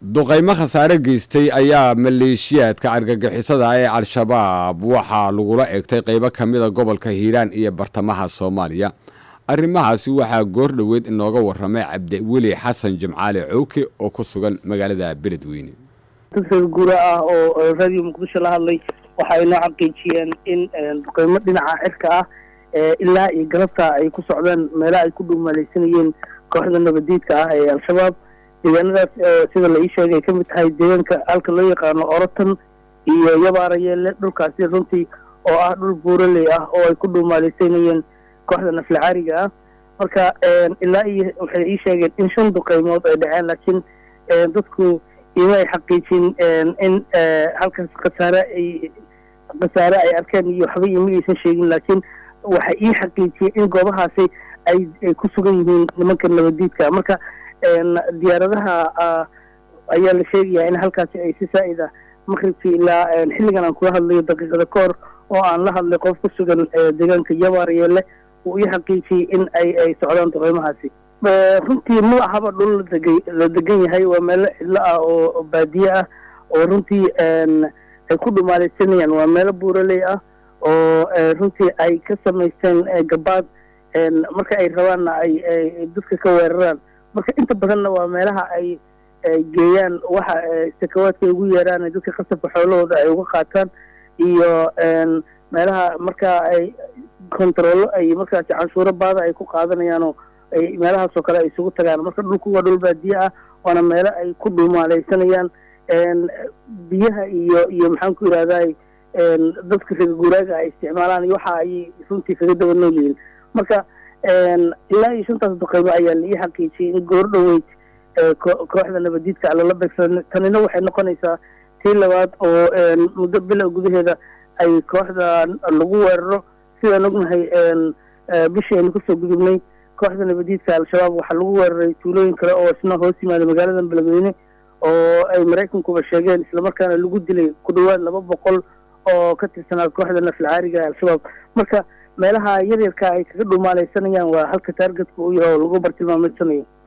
duqaymo khasaare geystay ayaa maleeshiyaadka argagixisada ee al-shabaab waxaa lagula egtay qaybo ka mida gobolka hiiraan iyo bartamaha soomaaliya arrimahaasi waxaa goor dhoweed inooga waramay cabdiweli xasan jimcaale cowke oo ku sugan magaalada beledweyne dad reer guura ah oo radio muqdisho la hadlay waxa ay noo xaqiijiyeen in duqeymo dhinaca cirka ah ilaa iyo galabta ay ku socdaan meelaha ay ku dhuumalaysanayeen kooxda nabadiidka ah ee al-shabaab deegaanadaas sida la ii sheegay ay ka mid tahay deegaanka halka loo yaqaano orotan iyo yabaarayeelle dhulkaasi runtii oo ah dhul buuraley ah oo ay ku dhuumaalaysanayeen kooxda naflacaariga ah marka ilaa iyo waxay ii sheegeen in shan duqeymood ay dhaceen laakiin dadku ima ay xaqiijin in halkaas khasaare ay khasaare ay arkeen iyo waxba ima aysan sheegin laakiin waxay ii xaqiijiyeen in goobahaasi ay ay ku sugan yihiin nimanka nabadiidka marka diyaaradaha ayaa la sheegayaa in halkaasi ay si saa'id ah maqribkii ilaa xilligan aan kula hadlayo daqiiqada ka hor oo aan la hadlay qof ku sugan deegaanka yabaaryeelle uu ii xaqiijiyey in ay ay socdaan duqeymahaasi runtii ma ahaba dhul ladega la degan yahay waa meelo cidlo ah oo baadiye ah oo runtii ay ku dhumaalaysanayaan waa meelo buuraley ah oo runtii ay ka samaysteen gabaad marka ay rabaanna ay dadka ka weeraraan marka inta badanna waa meelaha ay geeyaan waxa sakawaadka ay ugu yeeraan dadka qasabka xoolahooda ay uga qaataan iyo meelaha markaa ay kontarollo ay markaasi canshuuro baada ay ku qaadanayaanoo ay meelahaasoo kale ay isugu tagaan marka dhulku waa dhul baadiye ah waana meelo ay ku dhumaalaysanayaan biyaha iyo iyo maxaan ku yidhahdaa dadka reer guuraaga ay isticmaalaan iyo waxa ay runtii kaga daba nool yihiin marka ilaa iyo shantaas duqeymo ayaa la ii xaqiijiyey in goor dhoweyd kooxda nabadiidka lala beegsada tanina waxay noqonaysaa tii labaad oo muddo bila gudaheeda ay kooxda lagu weeraro sidaan ognahay bishii aynu kasoo gudubnay kooxda nabadiidka al-shabaab waxaa lagu weeraray tuulooyin kale oo isna hoos yimaada magaalada beledweyne oo ay maraykankuba sheegeen islamarkaana lagu dilay ku dhawaad laba boqol oo ka tirsanaa kooxda naflacaariga al-shabaab marka meelaha yaryarka ay kaga dhumaalaysanayaan waa halka taargetka u yahay oo lagu bartilmaameysanayo